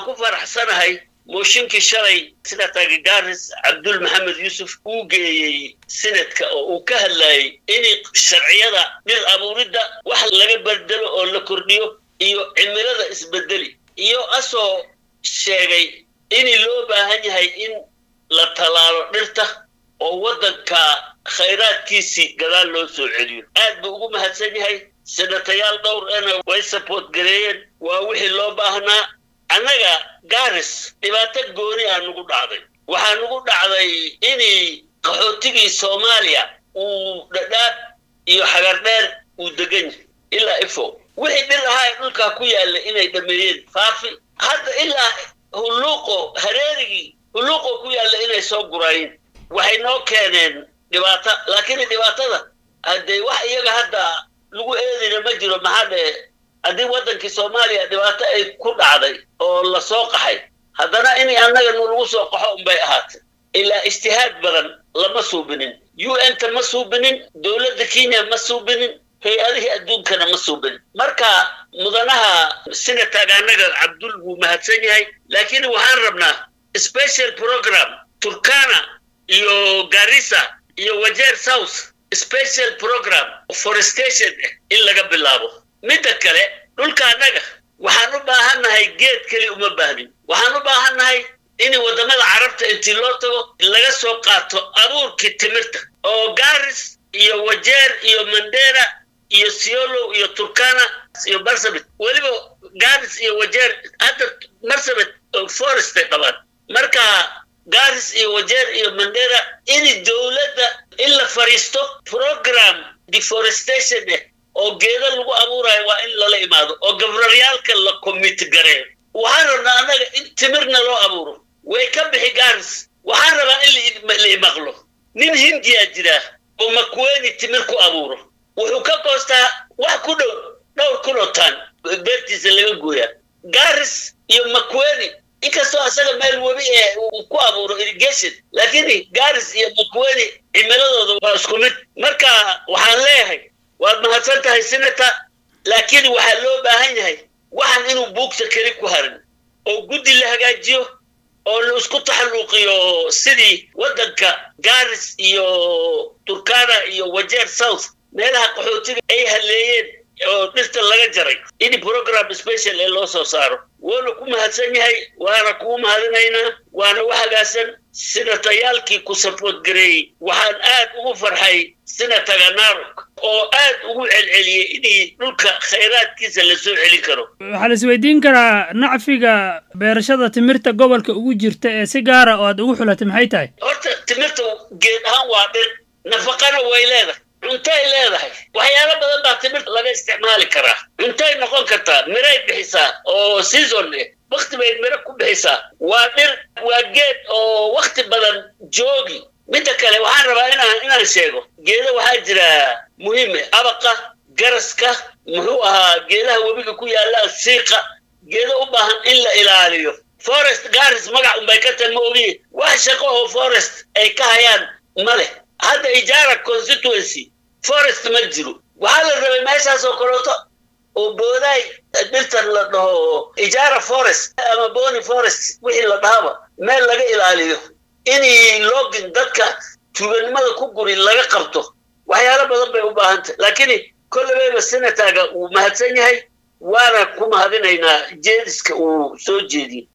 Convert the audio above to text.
ku faraxsanahay mooshinkii shalay senataga garis cabdul maxamed yuusuf uu geeyey senadka oo uu ka hadlayay inay sharciyada dhir abuuridda wax laga bedelo oo la kordhiyo iyo cimilada isbedeli iyo asoo sheegay in loo baahan yahay in la tallaalo dhirta oo waddanka khayraadkiisii gadaal loo soo celiyo aad buu ugu mahadsan yahay senatayaal dhowr ena way support gareeyeen waa wixii loo baahnaa annaga garis dhibaato gooni aa nugu dhacday waxaa nugu dhacday inay qaxootigii soomaaliya uu dhadhaab iyo xagardheer uu degan yahay ilaa ifo wixii dhir ahaa ee dhulkaa ku yaalla inay dhameeyeen faafi hadda ilaa hulluuqo hareerigii hulluuqo ku yaalla inay soo guraayeen waxay noo keeneen dhibaato laakiin dhibaatada haddee wax iyaga hadda lagu eedina ma jiro maxaa dhee haddii waddankii soomaaliya dhibaato ay ku dhacday oo la soo qaxay haddana in annaga nu lagu soo qaxo unbay ahaatay ilaa ijtihaad badan lama suubinin u n ta ma suubinin dowladda kenya ma suubinin hay-adihii adduunkana ma suubinin marka mudanaha senataga annaga cabdul wuu mahadsan yahay laakiin waxaan rabnaa special program turkana iyo garissa iyo wajeer south special program forestation in laga bilaabo midda kale dhulka annaga waxaan u baahannahay geed keli uma baahnin waxaan u baahannahay in waddamada carabta intii loo tago laga soo qaato abuurkii timirta oo garis iyo wajeer iyo mandera iyo siolo iyo turkana iyo marsabit weliba garis iyo wajeer hadda marsabit forestay qabaan marka garis iyo wajeer iyo mandera in dowladda in la fariisto program deforestation eh oo geeda lagu abuurayo waa in lala imaado oo gabraryaalka la commit gareeyo waxaan rabnaa annaga in timirna loo abuuro way ka bixi garis waxaan rabaa in la imaqlo nin hindiyaa jiraa oo makweni timir ku abuuro wuxuu ka goostaa wax ku dhow dhowr kun oo taan beertiisa laga gooyaa garis iyo makweni inkastoo asaga meel webi ee uu ku abuuro irrigation laakiin garis iyo makweni cimiladooda waa isku mid marka waxaan leeyahay waad mahadsan tahay senata laakiin waxaa loo baahan yahay waxaan inuu buugta keli ku harin oo guddi la hagaajiyo oo la isku taxalluuqiyo sidii waddanka garis iyo turkana iyo wajeer south meelaha qaxootiga ay haleeyeen oo dhirta laga jaray in program special ee loo soo saaro wuuna ku mahadsan yahay waana kuu mahadinaynaa waana u hagaasan senatayaalkii ku support gareeyey waxaan aad ugu farxay senataga narok oo aad ugu celceliyey inay dhulka khayraadkiisa la soo celin karo waxaa la isweydiin karaa nacfiga beerashada timirta gobolka ugu jirta ee si gaara oo aad ugu xulatay maxay tahay horta timirta geed ahaan waa dhir nafaqana way leedahay cuntay leedahay waxyaalo badan baa timirta laga isticmaali karaa cuntay noqon kartaa miray bixisaa oo season eh wakti bay miro ku bixisaa waa dhir waa geed oo wakti badan joogi midda kale waxaan rabaa inaan inaan sheego geeda waxaa jira muhiime abaqa garaska muxuu ahaa geedaha webiga ku yaalla siiqa geeda u baahan in la ilaaliyo forest garis magac unbay ka tahay ma ogiye wax shaqo oo forest ay ka hayaan ma leh hadda ijaara constituency forest ma jiro waxaa la rabay meeshaas oo kaleeto oo boodaay dhirtan la dhaho ijaara forest ama boni forest wixii la dhahaba meel laga ilaaliyo inay login dadka tuuganimada ku guri laga qabto waxyaalo badan bay u baahan tahay laakiin kollebeyba senataga uu mahadsan yahay waana ku mahadinaynaa jeediska uu soo jeediyey